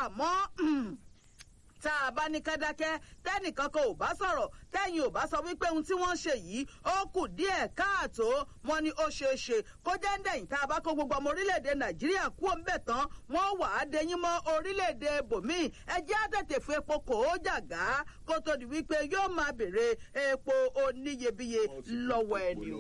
àmọ́ tá a bá ní kẹ́dákẹ́ tẹ́nìkan kan ò bá sọ̀rọ̀ tẹ́yìn ò bá sọ wípé ohun tí wọ́n ń ṣe yìí ó kù díẹ̀ káàtó wọn ni ó ṣeé ṣe kó jẹ́ ń dẹ̀yìn tá a bá kó gbogbo ọmọ orílẹ̀-èdè nàìjíríà kú òǹbẹ̀ tán wọ́n wà á dẹyìn mọ́ orílẹ̀-èdè bòmíì ẹ jẹ́ á tètè fún epo kò ó jàgá kó tó di wípé yóò máa béèrè epo oníyebíye lọ́wọ́ ẹni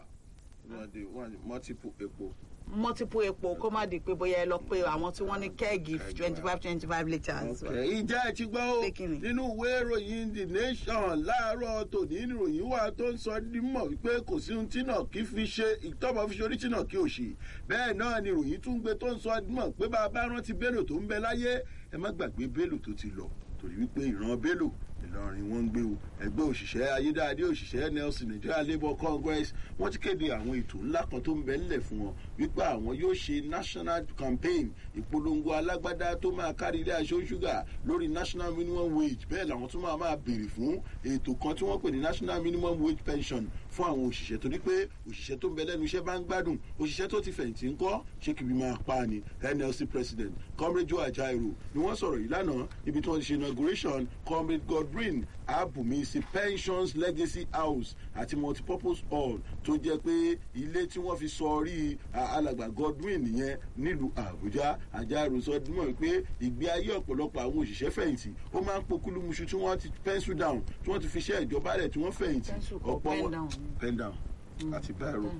o multiple epo multiple epo kó má di pé bóyá ẹ lọ pé àwọn tí wọ́n ní kẹ́ẹ̀gì twenty five twenty five litres. Okay, ìjẹ́ ẹ ti gbọ́ o Pé kí ni? nínú ìwé ìròyìn the nation láàárọ̀ tòní ìròyìn wà tó ń sọ dímọ̀ wípé kò sí ohun tí náà kí fi ṣe ìtọ́mọ̀ fi ṣe orí tí náà kí ò ṣe bẹ́ẹ̀ náà ni ìròyìn tún gbé tó ń sọ dímọ̀ pé bá a bá rántí Bello tó ń bẹ láyé ẹ má gbàgbé Bello tó ti lọ torí wípé ìran Bello Ìlọrin wọn ń gbé o ẹgbẹ́ òṣìṣẹ́ ayédáadé òṣìṣẹ́ Nelson Nigeria Labour Congress wọ́n ti kéde àwọn ètò ńlá kan tó ń bẹ ńlẹ̀ fún wọn wípé àwọn yóò ṣe national campaign ìpolongo alágbádá tó máa kárí ilé aṣọ ṣúgà lórí national minimum wage bẹ́ẹ̀ làwọn tún máa máa béèrè fún ètò kan tí wọ́n pè ní national minimum wage pension fún àwọn òṣìṣẹ́ torí pé òṣìṣẹ́ tó ń bẹ lẹ́nu iṣẹ́ bá ń gbádùn òṣìṣẹ́ tó ti fẹ̀yìntì ń kọ́ ṣé kìbí máa pa ni NLC president comrade Joe Ajaero ni wọ́n sọ̀rọ̀ yìí lánàá níbi tí wọ́n ti ṣe inauguration comrade Godwin Abumi sí pensions legacy house àti multipurpose hall tó jẹ́ pé ilé tí wọ́n fi sọ rí alàgbà Godwin nìyẹn nílùú Àbújá Ajaero sọ dúnmọ̀ pé ìgbé ayé ọ̀pọ̀lọpọ̀ àwọn òṣìṣẹ́ fẹ̀yìntì ó máa ń pokúlùmùṣù tí wọ́n ti pencil down tí wọ́n ti fi ṣe ìjọba rẹ̀ tí wọ́n fẹ̀yìntì Pencil kọ, pen down. pen down àti biro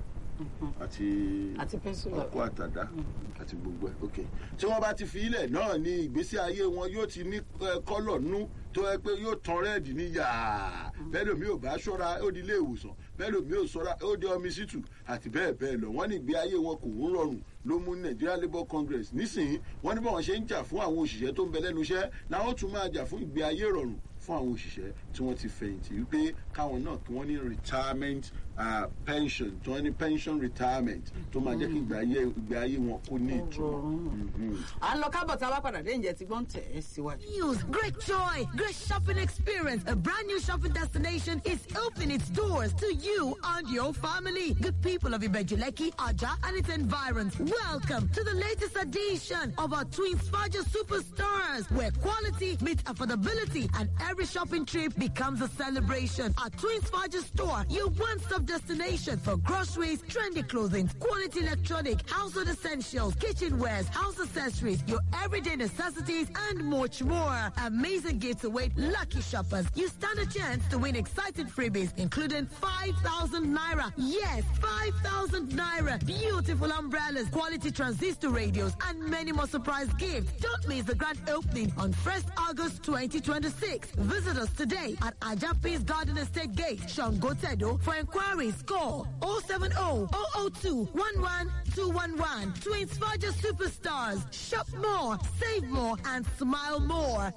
àti Àti pencil ọkọ àtàdá àti gbogbo ẹ ok tí wọ́n bá ti fi ilẹ̀ náà ní ìgbésí ayé wọn yóò ti ní eh, kọ́lọ̀ nú tó yẹ pé yóò tan rẹ́ẹ̀dì ní yàá bẹ́ẹ̀ lómi ò bá ṣọ́ra ó di ilé ìwòsàn bẹ́ẹ̀ lómi ò ṣọ́ra ó di ọmísítù àti bẹ́ẹ̀ bẹ́ẹ̀ lọ wọ́n ní ìgbé ayé wọn kò ń rọrùn ló mú Nigeria Labour Congress nísìnyí wọ́n ní báwọn ṣe ń jà fún àwọn òṣìṣẹ́ tó ń bẹ lẹ́nu iṣẹ́ làwọn tún máa jà fún ìgbé ayé rọrùn fún àwọn òṣìṣẹ́ tí wọ́n ti fẹ̀yìntì wípé káwọn náà kí wọ́n ní retirement uh, pension tí wọ́n ní pension retirement tó máa jẹ́ kí ìgbé ayé ìgbé ayé wọn kó ní ìtumọ̀. Mhm. à ń lọ kábọ̀ tá a bá padà dé ǹjẹ́ tí gbọ́n tẹ̀ ẹ́ síwájú. News, great joy, great shopping experience. A brand new shopping destination is opening its doors to you and your family. Good people of Ibejuleki, Aja, and its environs. Welcome to the latest edition of our Twin Faja Superstars, where quality meets affordability and every shopping trip becomes a celebration. At Twins Faja store, your one-stop destination for groceries, trendy clothing, quality electronic, household essentials, kitchenwares, house accessories, your everyday necessities, and much more. Amazing gifts await lucky shoppers. You stand a chance to win exciting freebies, including 5,000 naira. Yes, 5,000 naira. Beautiful umbrellas, quality transistor radios, and many more surprise gifts. Don't miss the grand opening on 1st August 2026. Visit us today at Ajapis Garden Estate Gate, Shangotedo. For inquiries, call 070 002 11211. Twins Faja Superstars. Shop more, save more, and smile more.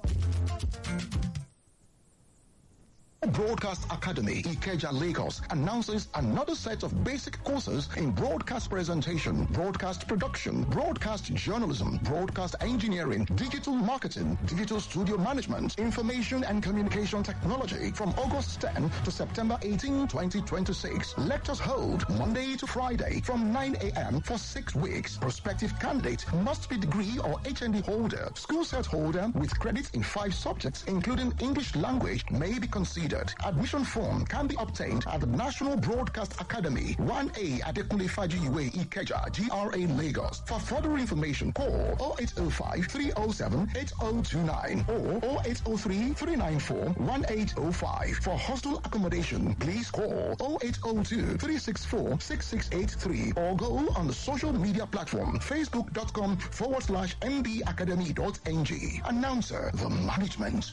Broadcast Academy, Ikeja, Lagos, announces another set of basic courses in broadcast presentation, broadcast production, broadcast journalism, broadcast engineering, digital marketing, digital studio management, information and communication technology from August 10 to September 18, 2026. Lectures hold Monday to Friday from 9 a.m. for six weeks. Prospective candidate must be degree or HND holder, school set holder with credits in five subjects, including English language, may be considered. Admission form can be obtained at the National Broadcast Academy, 1A Adekunle Fajiwe Ikeja, GRA Lagos. For further information, call 0805 307 8029 or 0803 394 1805. For hostel accommodation, please call 0802 364 6683 or go on the social media platform facebook.com forward slash mbacademy.ng. Announcer, the management.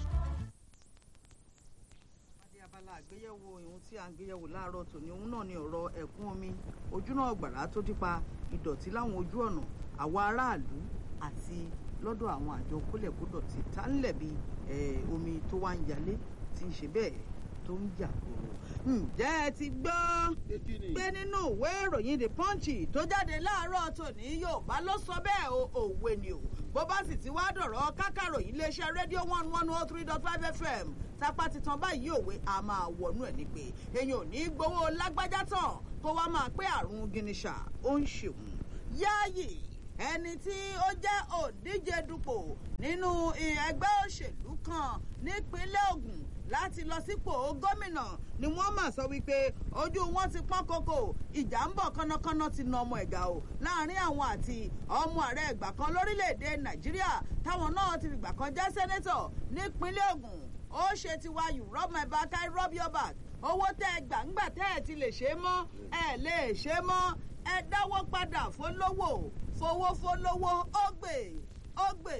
adé abala àgbéyẹ̀wò ìhun tí à ń gbéyẹ̀wò láàárọ̀ tòní òun náà ni ọ̀rọ̀ ẹ̀kún omi ojúnà ọ̀gbàrá tó dípa ìdọ̀tí láwọn ojú ọ̀nà àwa aráàlú àti lọ́dọ̀ àwọn àjọ kólẹ̀kódọ̀tí tá ń lẹ̀ bí eh, omi tó wá ń yalé tí ń ṣe bẹ́ẹ̀ tó ń jà kúrò. ǹjẹ́ ẹ ti gbọ́ pé nínú ìwé ìròyìn the punch tó jáde láàárọ̀ tòní yorùbá ló sọ bẹ́ẹ̀ o òwe ni o bó bá sì ti wá dọ̀rọ̀ kákàròyìn iléeṣẹ́ rédíò one one oh three dot five fm tápá ti tan báyìí òwe a máa wọnú ẹ̀ ní pé èèyàn ò ní gbowó lágbájá tán kó wá máa pé àrùn gìnìṣà ó ń ṣèwọ̀n yáàyè ẹni tí ó jẹ́ òdíje dupò nínú ẹgbẹ́ òṣèlú kan nípínlẹ̀ Ògùn láti lọ sípò gómìnà ni wọ́n mà sọ wípé ojú wọn ti pọ́n kókó ìjà ń bọ̀ kánnakánná ti na ọmọ ẹ̀gà o láàrin àwọn àti ọmọ ààrẹ ìgbà kan lórílẹ̀‐èdè Nàìjíríà táwọn náà ti fìgbà kan jẹ́ sẹ́nẹ́tọ̀ nípínlẹ̀ Ògùn ó ṣe tiwa you rub my back I rub your back owó tẹ́ ẹ gbà ńgbà tẹ́ ẹ ti lè ṣe é mọ́ ẹ lè ṣe é mọ́ ẹ dáwọ́ padà fólówó fowó fólówó ó gbè ó gbè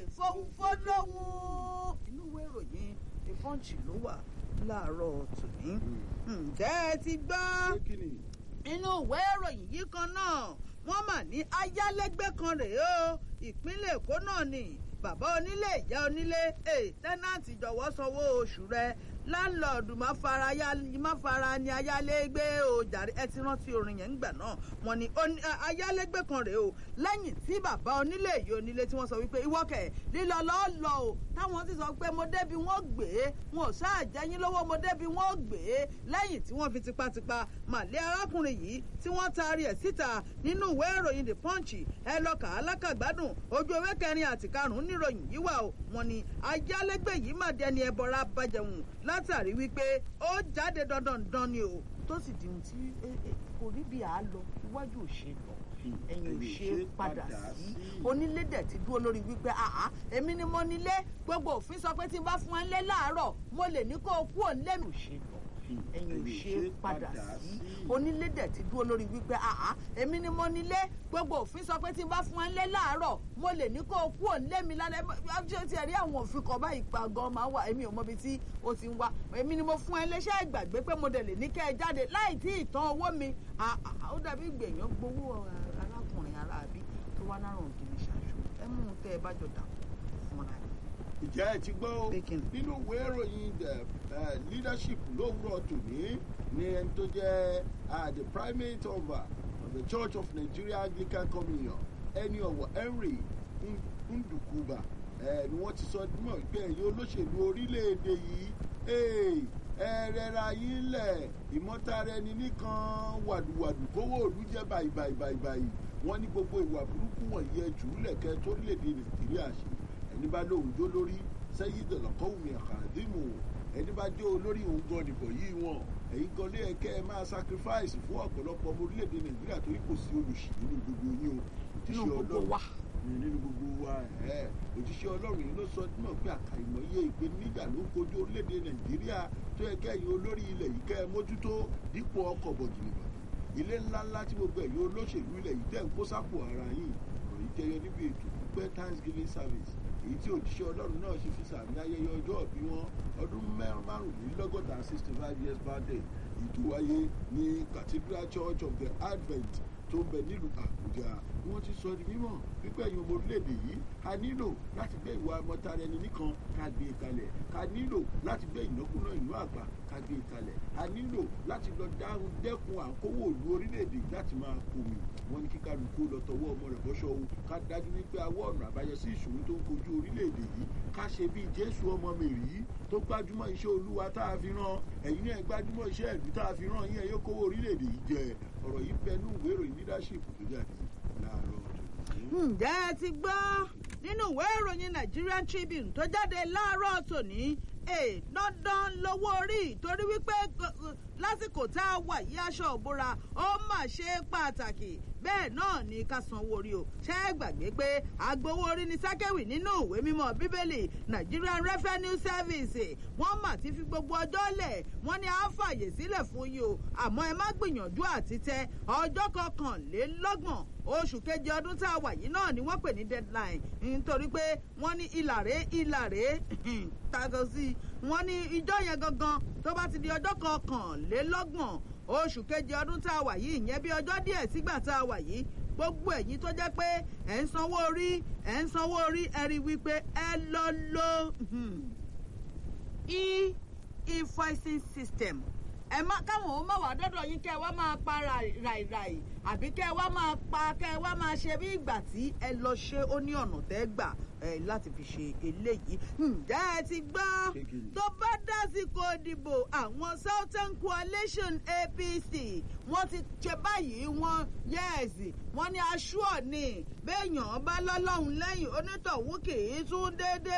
fólówó. inú ìwé ìròyìn the punch ló wà láàárọ̀ tòní. ǹjẹ́ ẹ ti gbọ́ inú ìwé ìròyìn yìí kan náà wọ́n mà ní ayálégbé kan rèé o ìpínlẹ̀ Èkó náà ni bàbá onílé ìyá onílé tẹ́nàntì jọ̀wọ́ sanwó oṣù rẹ láńlọ́ọ̀dù má fara má fara ni ayálégbé o jàre ẹ ti rántí orin yẹn ńgbà náà wọ́n ní ayálégbé kan rèé o lẹ́yìn tí bàbá onílé ìyá onílé tí wọ́n sọ wípé ìwọ́kẹ̀ lílọ lọ́ọ́ lọ o táwọn ti sọ pé mo débi wọ́n gbé wọn ò sáà jẹ́yìn lówó mo débi wọ́n gbé lẹ́yìn tí wọ́n fi tipátipá màlẹ́ arákùnrin yìí tí wọ́n taari ẹ̀ síta nínú ìwé ìròyìn the punch ẹ lọ kà á lákàgbádùn ojú ewé kẹrin àti karùnún níròyìn yìí wà o wọ́n ní ayálégbé yìí má dẹni ẹbọra bàjẹun látàrí wípé ó jáde dandan dan ni o tó sì di ohun tí kò rí bí a lọ iwájú ò ṣe lọ ẹ̀yìn ò ṣe padà sí onílé dẹ̀ ti dúró lórí wípé àá èmi ni mo nílé gbogbo òfin sọ pé tí n bá fún ẹ lé láàárọ̀ mo lè ní kó o kú òun lẹ́nu ṣe lọ ẹ̀yìn ò ṣe padà sí onílé dẹ̀ ti dúró lórí wípé àá èmi ni mo nílé gbogbo òfin sọ pé tí n bá fún ẹ lé láàárọ̀ mo lè ní kó o kú òun lé mi lálẹ́ ṣé ti ẹ̀rí àwọn òfin kan báyìí pa gan máa wà èmi ò mọbi tí ó ti ń wá èmi ni mo fún ẹ léṣẹ́ ìgbàgbé pé mo dẹ̀ lè ní kẹ́ ẹ jáde láì tí ì tán owó mi ó dàbí gbèyàn gbowó arákùnrin aráabí tó wá lárùn ògiri ṣáṣù ẹ mú un tẹ́ ẹ bá jọ dà fúnra ẹ ìjẹ́ ẹ ti gbọ́ nínú ìwé ìròyìn the leadership lówùrọ̀ tòní ní ẹni tó jẹ́ the primate of uh, the church of nigeria anglican communion ẹni ọ̀wọ̀ henry ndukuba ni wọ́n ti sọ mọ̀ pé ẹ̀yin olóṣèlú orílẹ̀-èdè yìí ẹ̀rẹ̀ra yín lẹ̀ ìmọ̀tara ẹni nìkan wàdùwàdù kówó òlú jẹ́ báyìí báyìí báyìí báyìí wọ́n ní gbogbo ìwà burúkú wọ̀nyí ẹ jù ú lẹ̀kẹ́ torílẹ̀-èdè nàìjíríà ṣe ẹni bá lóun jó lórí sẹ́yìn dọ̀lọ́kọ́wùmí àkàdémù ẹni bá jó olórí òun gan nìbọ̀ yìí wọn ẹ̀yin gan lé ẹ̀kẹ́ ẹ máa sacrifice fún ọ̀pọ̀lọpọ̀ ọmọ orílẹ̀-èdè nàìjíríà torí kò sí olùsì nínú gbogbo yín o òjíṣẹ́ ọlọ́run nínú gbogbo wa ẹ̀ òjíṣẹ́ ọlọ́run yìí ló sọ náà pé àkàìmọye ìpèníjà ló ń kojú orílẹ̀-èdè nàìjíríà tó yẹ kẹ́yìn olórí ilẹ̀ yìí kẹ́ ẹ mójútó dípò ọkọ̀ bọ̀jìnìbọ̀jì ilé ńláńlá tí gbogbo ẹ̀yin olóṣèlú ilẹ̀ yìí tẹ̀ ń kó sápò ara yìí kò ní jẹyọ níbi ètò pípẹ́ thanksgiving service èyí tí òjíṣẹ́ ọlọ́run náà ṣe fi sàmì ayẹyẹ ọjọ́ ìbí wọn ọdún márùnlélọ́gọ́ta sixty five years birthday ètò wáyé ní cathedral church of the advent tó ń bẹ nílùú àbújá wọ́n ti sọ di mímọ̀ pípẹ́ ẹ̀yin ọmọ orílẹ̀-èdè yìí a nílò láti gbé ìwà ọmọtara ẹni nìkan ká gbé e kalẹ̀ ká nílò láti gbé ìnákúná ìlú àgbà ká gbé e kalẹ̀ a nílò láti lọ dáhùn dẹ́kun àkówó ìlú orílẹ̀-èdè láti máa kòmì wọ́n ní kíkálukú lọ tọwọ́ ọmọ rẹ̀ bọ́ṣọ́ o ká dájú wípé awọ́ ọ̀nà àbáyọ sí ìṣòro tó ń kojú orílẹ̀-èdè yìí ká ṣe bíi jésù ọmọ mèrí tó gbájúmọ́ iṣẹ́ olúwa tá a fi rán ẹ̀yin náà gbájúmọ́ iṣẹ́ ìlú tá a fi rán yín ẹ̀ yóò kówó orílẹ̀-èdè yìí jẹ ọ̀rọ̀ yìí bẹnu ìwé ìròyìn leadership tó jáde láàárọ̀ ọ̀tún. ǹjẹ́ ẹ ti gbọ́ nínú ìwé ìròyìn Nigerian Tribune tó jáde láàárọ̀ tòní dandan lówó orí torí wípé lásìkò tá a wà yí aṣọ òbúra ó mà ṣe pàtàkì bẹ́ẹ̀ náà ni ká sanwó orí o ṣé ẹ gbàgbé pé agbowó orí ni sákẹ́wì nínú ìwé mímọ́ bíbélì Nigerian Revenue Service wọ́n mà ti fi gbogbo ọjọ́ lẹ̀ wọ́n ní à ń fàyè sílẹ̀ fún yín o àmọ́ ẹ má gbìyànjú àti tẹ ọjọ́ kọkànlélọ́gbọ̀n oṣù keje ọdún tá a wà yìí náà ni wọ́n pè ní deadline nítorí pé wọ́n ní ìlàré ìlàré tàgọ́ sí i wọ́n ní ìjọ yẹn gangan tó bá ti di ọjọ́ kọkànlélọ́gbọ̀n oṣù keje ọdún tá a wà yìí ìyẹn bí ọjọ́ díẹ̀ sígbà tá a wà yìí gbogbo ẹ̀yin tó jẹ́ pé ẹ̀ ń sanwó orí ẹ̀ ń sanwó orí ẹ rí wípé ẹ lọ lo e-invoicing system ẹ má káwọn ò má wà dọ́dọ̀ yín kẹ́ ẹ wá máa pa ràìràì àbí kẹ́ ẹ wá máa pa kẹ́ ẹ wá máa ṣe bí ìgbà tí ẹ lọ ṣe ó ní ọ̀nà tẹ́ gbà eh, láti fi ṣe eléyìí ǹjẹ́ ẹ ti gbọ́ Ṣé kí ni? tó bá dásìkò ìdìbò àwọn southern coalition apc wọ́n ti ṣe báyìí wọ́n yẹ́ẹ̀sì wọ́n ní aṣọ ní béèyàn bá lọ́lọ́run lẹ́yìn onítọ̀hún kì í tún déédéé